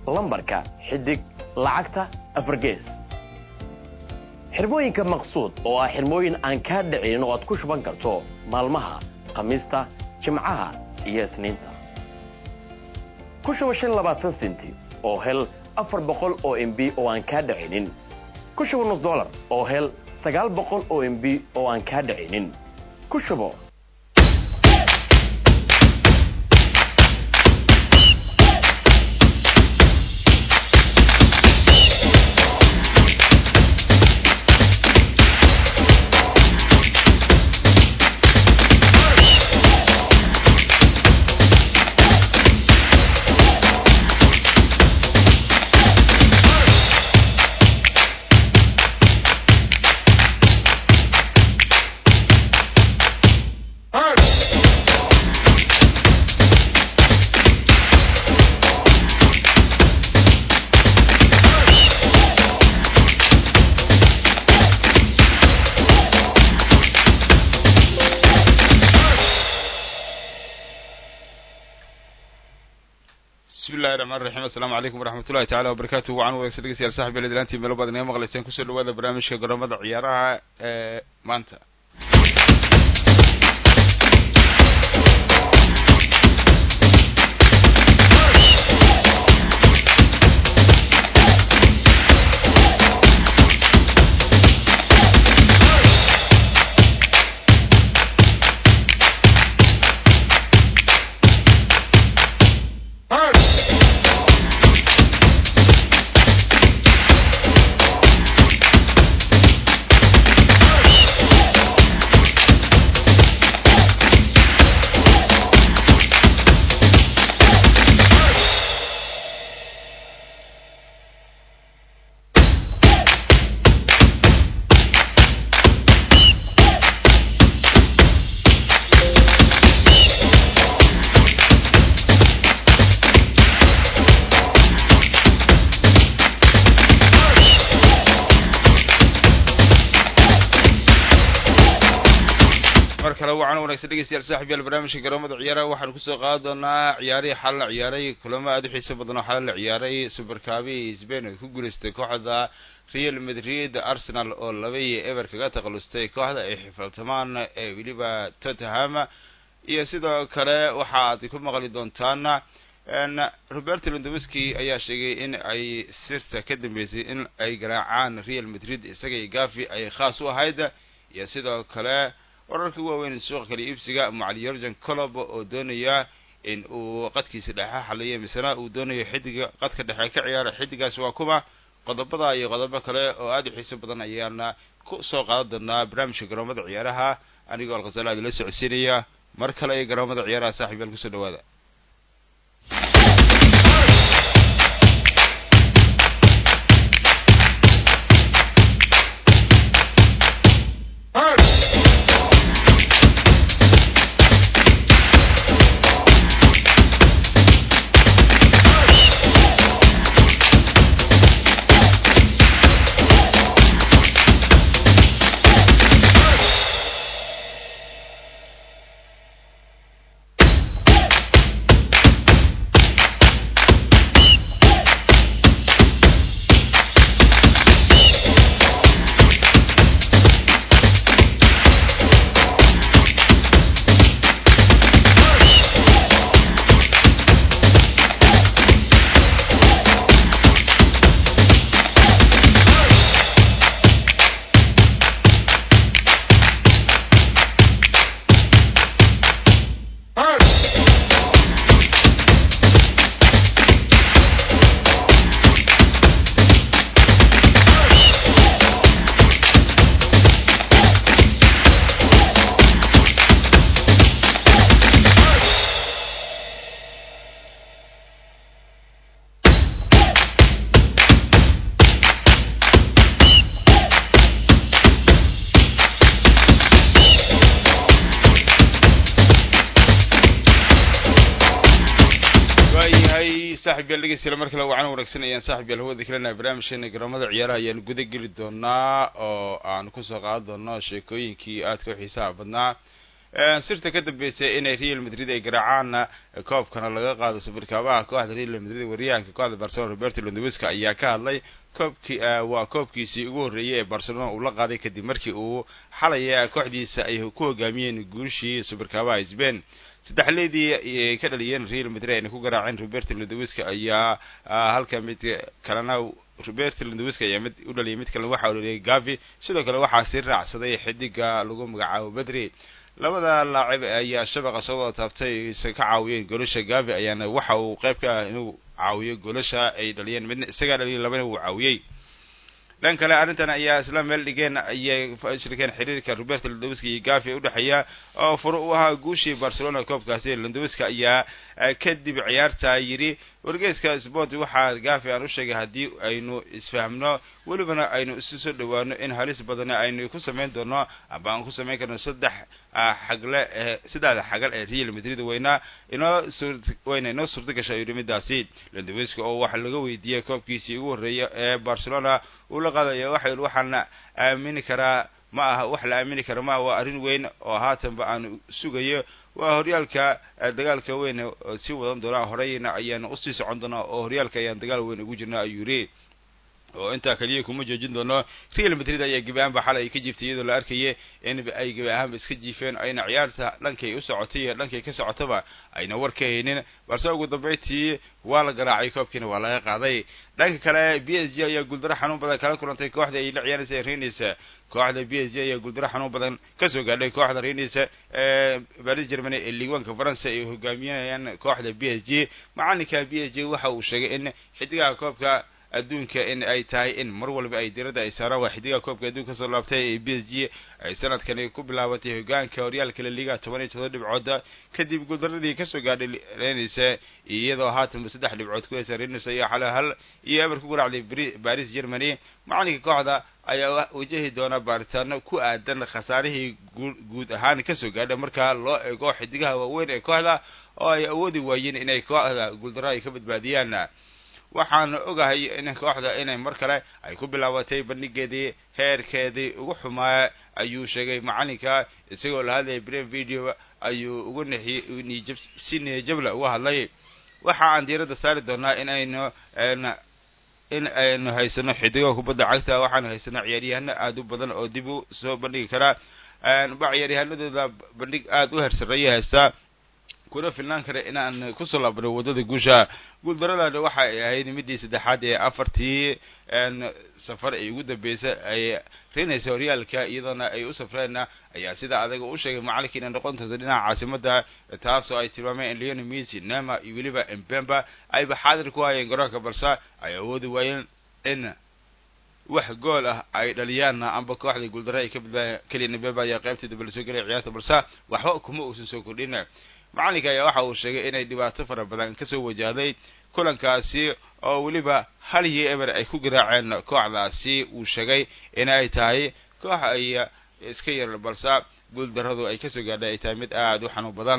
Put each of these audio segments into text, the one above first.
lambarka xidig lacagta afargees xirmooyinka maqsuud oo ah xirmooyin aan kaa dhicin oo aad ku shuban karto maalmaha khamiista jimcaha iyo isniinta ku shuba shan labaatan senti oo hel afar boqol oo m b oo aan kaa dhicinin ku shuba nus dolar oo hel sagaal boqol oo m b oo aan kaa dhicinin ku shubo bismillahi raxmaan raxiim assalaamu calaykum waraxmat ullahi tacala wabarakatuh wacan wanaagsan dhegeystayaal saxib yal idlaantii meelo baad inaga maqlayseen kusoo dhawaada barnaamijka garoomada ciyaaraha ee maanta mar kale wacan wanaagsan dhegeystayaal saaxib yaal barnaamijka garoomada ciyaaraha waxaanu kusoo qaadi doonaa ciyaarihii xal la ciyaaray kulamo aada u xiiso badan oo xal la ciyaaray superkabi spain ay ku guulaystay kooxda real madrid arsenal oo laba iyo eber kaga takhalustay kooxda ay xifaltamaan ee weliba tottenham iyo sidoo kale waxa aad ku maqli doontaan roberto londowski ayaa sheegay in ay sirta ka dambeysay in ay garaacaan real madrid isaga iyo gafi ay khaas u ahayd iyo sidoo kale wararka waaweyn suuqa kale iibsiga macali yorgan colob oo doonaya in uu qadkiisa dhexe xaliyo misena uu doonayo xidiga qadka dhexe ka ciyaara xidigaas waa kuma qodobada iyo qodobo kale oo aada u xiiso badan ayaana ku soo qaadan doonaa barnaamijka garoomada ciyaaraha anigoo alkhasala adila socodsiinaya mar kale iyo garoomada ciyaaraha saaxib yaal kusoo dhawaada saaxib yaal dhegeystayaal mar kale wacan wanaagsan ayaan saaxib yaal hawada kalena barnaamijkeena garoomada ciyaaraha ayaan guda geli doonaa oo aan kusoo qaadan doono sheekooyinkii aadka u xiisaha badnaa sirta ka dambeysay inay real madrid ay garaacaan koobkana laga qaado sawirkaabaha kooxda real madrid wariyahanka kooxda barcelona roberto londowiska ayaa ka hadlay koobkii waa koobkiisii ugu horreeyey ee barcelona uu la qaaday kadib markii uu xalaya kooxdiisa ay ku hogaamiyeen guushii sawirkaabaha sbain saddexleedii ay ka dhaliyeen real madrid ayna ku garaaceen roberto londowiska ayaa halka mid kalena roberto londowiska ayaa mid u dhaliyay mid kalena waxa uu dhaliyay gavi sidoo kale waxaa sii raacsaday xidiga lagu magacaabo bedri labada laacib ayaa shabaqa soo wada taabtay isa ka caawiyeen goolasha gavi ayaana waxa uu qayb ka ah inuu caawiyo goolasha ay dhaliyeen midna isagaa dhaliyay labana uu caawiyey dhan kale arrintan ayaa isla meel dhigeen ayay shirkeen xiriirka roberto londowiska iyo gavi udhexeeya oo furo u ahaa guushii barcelona koobkaasi londowiska ayaa kadib ciyaarta yidhi wargeyska sport waxaa gavi aan u sheegay haddii aynu isfahmno welibana aynu isu soo dhawaano in halis badani aynu ku samayn doono aba aan ku samayn karno saddex xagle ee saddexda xagal ee real madrid wayna inoo suur wayna inoo suurta gashay ayuu midaasi londowiska oo waxa laga weydiiyey koobkiisii ugu horreeya ee barcelona uu la qaadaya waxa yidhi waxaana aamini karaa ma aha wax la aamini kara maaha waa arrin weyn oo haatanba aanu sugayo waa horyaalka dagaalka weyn oo sii wadan doonaa horeyna ayaana usii socon doonaa oo horyaalka ayaan dagaal weyn ugu jirnaa ayuu yidhi oo intaa kaliya kuma joojin doono real madrid ayaa gebi ahaanba xalay ay ka jiiftay iyadoo la arkayay in ay gebi ahaanba iska jiifeen ayna ciyaarta dhankay u socotay iyo dhankay ka socotaba ayna war ka haynin balse ugu dambeyntii waa la garaacay koobkiina waa laga qaaday dhanka kale b s g ayaa guuldaro xanuun badan kala kulantay kooxda ay la ciyaaraysa renis kooxda b s g ayaa guuldaro xanuun badan kasoo gaadhay kooxda renis ee baris germany ee liiwaanka faransa ay hogaaminayaan kooxda b s g macalinka b s g waxa uu sheegay in xidigaha koobka adduunka in ay tahay in mar walba ay diradda ay saaraan waa xidigaha koobka adduunka kasoo laabtay ee b s g ay sanadkani ku bilaabatay hogaanka horyaalka la liiga toban iyo todoba dhibcooda kadib guuldaradii kasoo gaadhay renisa iyadoo haatanba saddex dhibcood ku heysa renis ayaa xale hal iyo eber ku garaacday baris germany macalinka kooxda ayaa wajahi doona baaritaano ku aadan khasaarihii guud ahaan kasoo gaadha marka loo eego xidigaha waaweyn ee kooxda oo ay awoodi waayeen inay kooxda guuldaro ay ka badbaadiyaan waxaan ogahay in kooxda inay mar kale ay ku bilaabatay bandhigeedii heerkeedii ugu xumaa ayuu sheegay macalinka isagoo la hadlayay brem video ayuu ugu nixi nijab si niyajabla uga hadlay waxa aan diiradda saari doonaa in aynu in aynu haysano xidigo kubadda cagta waxaanu haysano ciyaaryahano aada u badan oo dib u soo bandhigi karaa ba ciyaaryahanadooda bandhig aada u hersareeya haystaa kuna filnaan kara inaan kusoo laabno waddada guusha guuldaradana waxa ay ahayd midii saddexaad ee afartii safar ay ugu dambeysay ay reenaysa horyaalka iyadoona ay u safreen ayaa sida adaga u sheegay macalinkii inay noqon doonto dhinaca caasimada taasoo ay tilmaameen in leon messi nema iyo weliba mbemba ayba xaadir ku hayeen garoonka balse ay awoodi waayeen in wax gool ah ay dhaliyaan amba kooxda guuldaro ay ka badbaadeen keliya mbemba ayaa qaybtii dambe lasoo gelay ciyaarta balse waxba kuma uusan soo kordhin macalinka ayaa waxa uu sheegay inay dhibaato fara badan kasoo wajahday kulankaasi oo weliba hal iyo eber ay ku garaaceen kooxdaasi uu sheegay in ay tahay koox ay iska yar balse guuldaradu ay kasoo gaadhay ay tahay mid aada u xanuun badan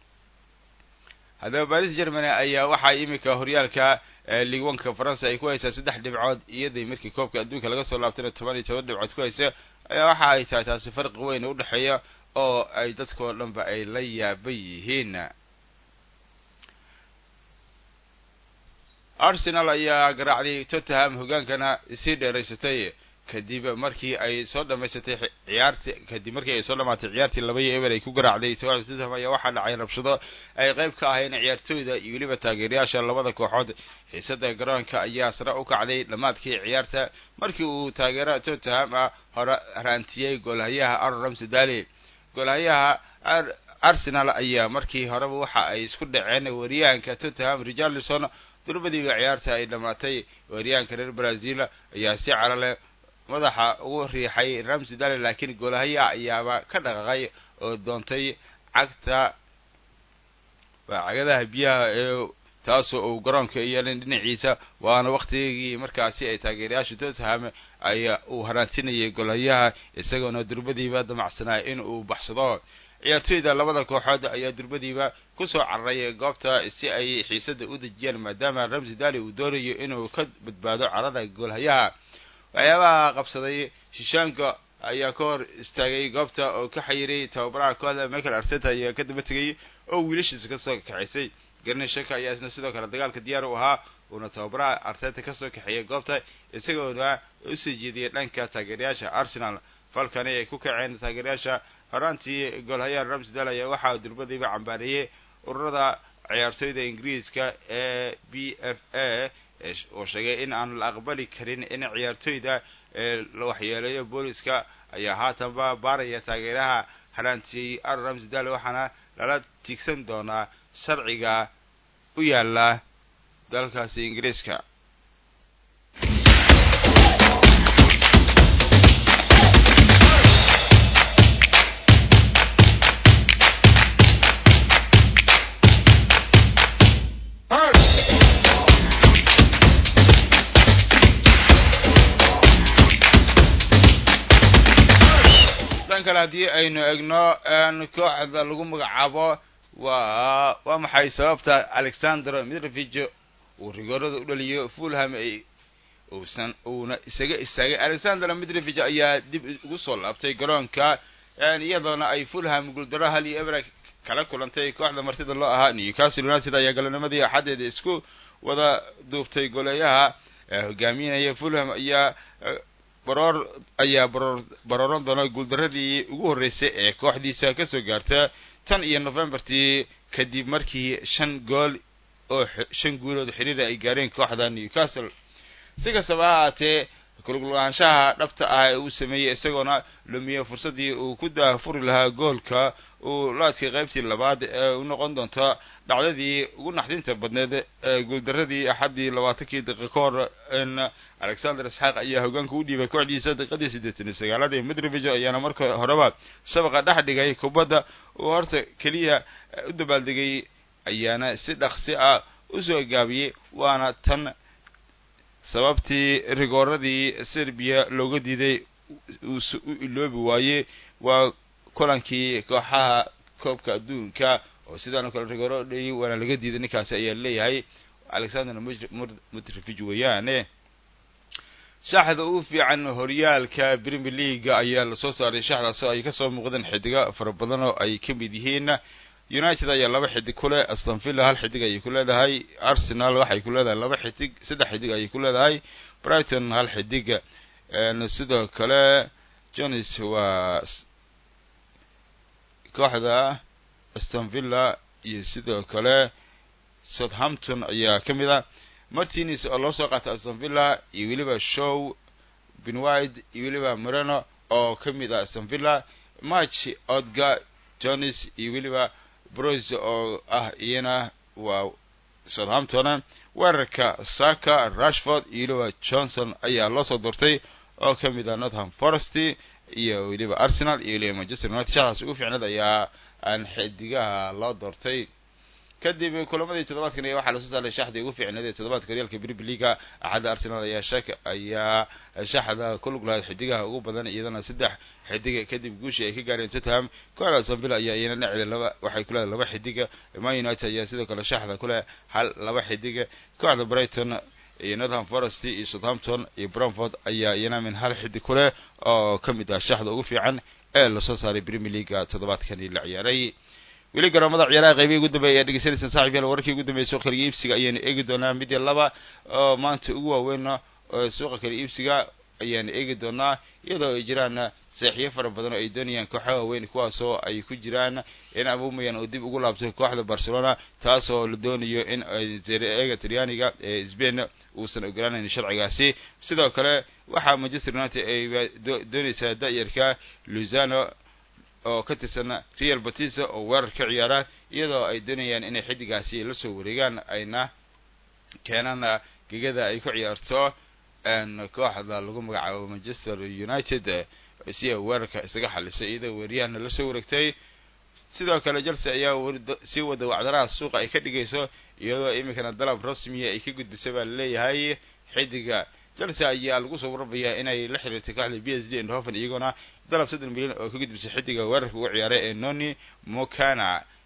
haddaba baris germany ayaa waxaa iminka horyaalka liigwanka faransa ay ku haysaa saddex dhibcood iyadii markii koobka adduunka laga soo laabtayna toban iyo toban dhibcood ku haysa ayaa waxa ay tahay taasi farqi weyn u dhexeeya oo ay dadkao dhanba ay la yaaban yihiin arsenal ayaa garaacday tottenham hogaankana sii dheeraysatay kadib markii ay soo dhamaysatay ciyaarti kadib markii ay soo dhamaatay ciyaartii laba iyo eber ay ku garaacday tottenham ayaa waxaa dhacay rabshado ay qayb ka ahayeen ciyaartooyda iyo weliba taageerayaasha labada kooxood xiisada garoonka ayaa sare u kacday dhammaadkii ciyaarta markii uu taageera tottenham ah hore raantiyey goolhayaha aaron ramsdale goolhayaha arsenal ayaa markii horeba waxa ay isku dhaceen wariyahanka tottenham richarlison durbadiiba ciyaarta ay dhamaatay wariyahanka reer brazil ayaa si carale madaxa ugu riixay ramsdale laakiin goolhayaha ayaaba ka dhaqaqay oo doontay cagta waa cagadaha biyaha ee taasoo uu garoonka yeelin dhinaciisa waana waktigii markaasi ay taageerayaasha tottenham ay uu haraantinayay golhayaha isagoona durbadiiba damacsanaa in uu baxsado ciyaartooyda labada kooxood ayaa durbadiiba kusoo cararay goobta si ay xiisada u dejiyaan maadaama ramsi dali uu doonayo inuu ka badbaado carada goolhayaha waxyaabaha qabsaday shishaanka ayaa ka hor istaagay goobta oo ka xayiray tababaraha kooxda michael arteta ayaa ka daba tegay oo wiilashiisa kasoo kaxaysay garney shaka ayaa isna sidoo kale dagaalka diyaar u ahaa uuna tababaraha arteta kasoo kaxeeyay goobta isagoona usoo jeediyay dhanka taageerayaasha arsenal falkani ay ku kaceen taageerayaasha horaantii goolhayaal ramsdal ayaa waxaa durbadiiba cambaareeyey ururada ciyaartoyda ingiriiska ee b f a oo sheegay in aan la aqbali karin in ciyaartoyda la waxyeeleeyo booliska ayaa haatanba baaraya taageeraha haraantiyey ar ramsdal waxaana lala tiigsan doonaa sharciga u yaala dalkaasi ingiriiska dhan kale haddii aynu egno kooxda lagu magacaabo waa waa maxay sababta alexander midrovig uu rigoorada u dhaliyo fulham ay uusan uuna isaga istaagay alexander midrovig ayaa dib ugu soo laabtay garoonka iyadoona ay fulham guuldaro hal iyo ebra kala kulantay kooxda martida loo ahaa newcastle united ayaa galanimadii axadeeda isku wada duubtay goleeyaha hogaaminaya fulham ayaa baroor ayaa baroor barooran doona guuldaradii ugu horreysay ee kooxdiisa kasoo gaarta tan iyo novembertii kadib markii shan gool oo shan guulood xiriira ay gaareen kooxda newcastle si kastaba ha ahaatee kulugulaanshaha dhabta ah ee uu sameeyey isagoona lumiye fursaddii uu ku daafuri lahaa goolka uu laadkay qaybtii labaad ee u noqon doonto dhacdadii ugu naxdinta badneed ee guuldaradii axaddii labaatankii daqiiqa ka hor in alexander isxaaq ayaa hogaanka u dhiibay kooxdiisa daqiiqadii siddeetan iyo sagaalaad ee midrovig ayaana marka horeba shabaqa dhex dhigay kubadda uu horta keliya u dabaaldegay ayaana si dhaqsi ah usoo gaabiyey waana tan sababtii rigooradii serbiya looga diiday u iloobi waaye waa kulankii kooxaha koobka adduunka oo sidaanoo kale rigooro dhayay waana laga diiday ninkaasi ayaa leeyahay alexander mutrivig weeyaane shaxda ugu fiican horyaalka premier league ayaa lasoo saaray shaxdaas oo ay kasoo muuqdeen xidigo fara badan oo ay ka mid yihiin united ayaa laba xidig ku leh aston villa hal xidig ayay ku leedahay arsenal waxay ku leedahay laba xidig saddex xidig ayay ku leedahay brighton hal xidig sidoo kale jones waa kooxda aston villa iyo sidoo kale southampton ayaa ka mid ah martines oo loo soo qaatay aston villa iyo weliba show benwide iyo weliba moreno oo ka mid ah aston villa match odga jones iyo weliba broys oo ah iyana waa southampton weerarka saka rashford iyo weliba johnson ayaa loo soo doortay oo ka mid ah northam forest iyo weliba arsenal iyo weliba manchester united shaqaas ugu fiicneed ayaa aan xidigaha loo doortay kadib kulamadii toddobaadkan ayaa waxaa lasoo saaray shaxdii ugu fiicneed ee toddobaadka horyaalka premier leaga axadda arsenal ayaa shak ayaa shaxda ku lug lahayd xidigaha ugu badan iyadana saddex xidiga kadib guushii ay ka gaareen tottenham kooxda aston villa ayaa iyana dhacda laba waxay ku leedahay laba xidiga man united ayaa sidoo kale shaxda ku leh hal laba xidiga kooxda brighton iyo northam forest iyo southampton iyo bromford ayaa iyana min hal xidig ku leh oo ka mid ah shaxda ugu fiican ee lasoo saaray premier leaga toddobaadkani la ciyaaray weli garoomada ciyaaraha qaybihi ugu dambeeya ayaa dhegeysanaysaan saaxib yaal wararkii ugu dambeeyay suuqa kala iibsiga ayaanu eegi doonaa mid iyo laba oo maanta ugu waaweyn oo suuqa kala iibsiga ayaanu eegi doonaa iyadoo ay jiraan seexiyo fara badan oo ay doonayaan kooxaha waaweyn kuwaasoo ay ku jiraan in abumayan uu dib ugu laabto kooxda barcelona taasoo la doonayo in eega talyaaniga ee sbain uusan ogolaanayn sharcigaasi sidoo kale waxaa manchester united ay doonaysaa da-yarka luzano oo ka tirsan real batisa oo weerar ka ciyaara iyadoo ay doonayaan inay xidigaasi la soo wareegaan ayna keenaan gegada ay ku ciyaarto kooxda lagu magacaabo manchester united si ay weerarka isaga xalisay iyadoo weeriyahana la soo wareegtay sidoo kale chelsea ayaa sii wada wacdaraha suuqa ay ka dhigayso iyadoo iminkana dalab rasmiya ay ka gudbisay baa laleeyahay xidiga chelsea ayaa lagu soo warbayaa inay la xiriirtay kooxda b s d eindhoven iyagoona dalab soddon milyan oo ka gudbisay xidiga weerarka ugu ciyaaray ee noni mokana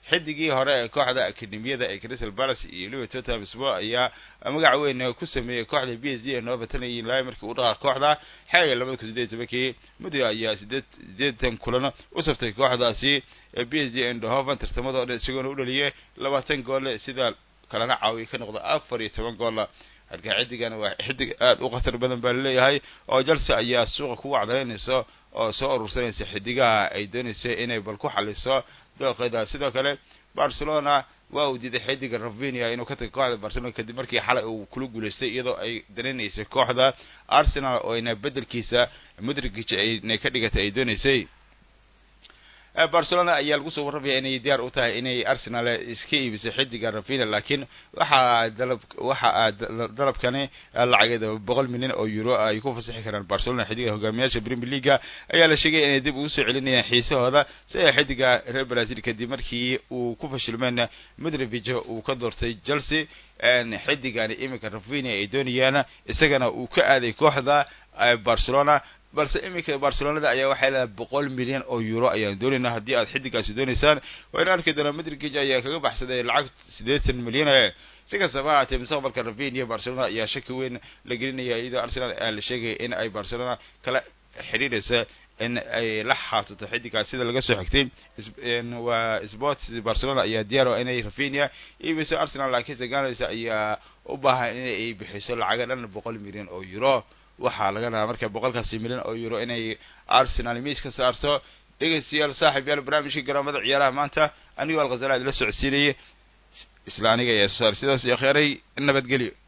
xidigii hore ee kooxda akademiyada ee crystal palace iyo weliba tottenham spor ayaa magac weyn ku sameeyey kooxda b s g ee noo batanayay ilaa markii uu dhaqaa kooxda xeega labada kun sideed tobankii muddo ayaa sideed sideetan kulan u saftay kooxdaasi ee b s g endohoven tartamadoo dhan isagoona u dhaliyay labaatan goole sida kalena caawiya ka noqda afar iyo toban goola halka xidigan waa xidig aada u khatar badan baa laleeyahay oo chelsea ayaa suuqa ku wacdalaynaysa oo soo urursanaysa xidigaha ay doonaysa inay bal ku xaliso dooqeeda sidoo kale barcelona waa uu diiday xidiga ravinia inuu ka tago kooxda barcelona kadib markii xalay uu kula guulaystay iyadoo ay dareenaysay kooxda arsenal oo ayna bedelkiisa mudrigij aynay ka dhigatay ay doonaysay barcelona ayaa lagu soo warramaya inay diyaar u tahay inay arsenal iska iibisay xidiga ravinia laakiin waxaa dalab waxa dalabkani lacageeda boqol milyan oo euro ay ku fasaxi karaan barcelona xidiga hogaamiyaasha premier leaga ayaa la sheegay inay dib ugu soo celinayaan xiisahooda si ay xidiga reer brazil kadib markii uu ku fashilmeen mudrivig uu ka doortay chelsea xidigani iminka ravinia ay doonayaan isagana uu ka aaday kooxda barcelona balse iminka barcelonada ayaa waxay leedahay boqol milyan oo euro ayaan doonaynaa haddii aad xidigaasi doonaysaan waa in arki doonaa madrigij ayaa kaga baxsaday lacag siddeetan milyan si kastaba haatee mustaqbalka ravinia barcelona ayaa shaki weyn la gelinaya iyadoo arsenal aa la sheegaya in ay barcelona kala xidhiidhaysa in ay la xaatato xidigaas sida laga soo xigtay waa sports barcelona ayaa diyaar o inay ravinia iibiso arsenal laakiinse ganaysa ayaa u baahan inay bixiso lacaga dhan boqol milyan oo euro waxaa laga rabaa marka boqolkaasi milyan oo euro inay arsenal miis ka saarto dhegeystayaal saaxib yaal barnaamijka garoomada ciyaaraha maanta anigoo alkhazala idila socodsiinayay isla aniga ayaa soo saar sidaas iyo kheyray nabadgelyo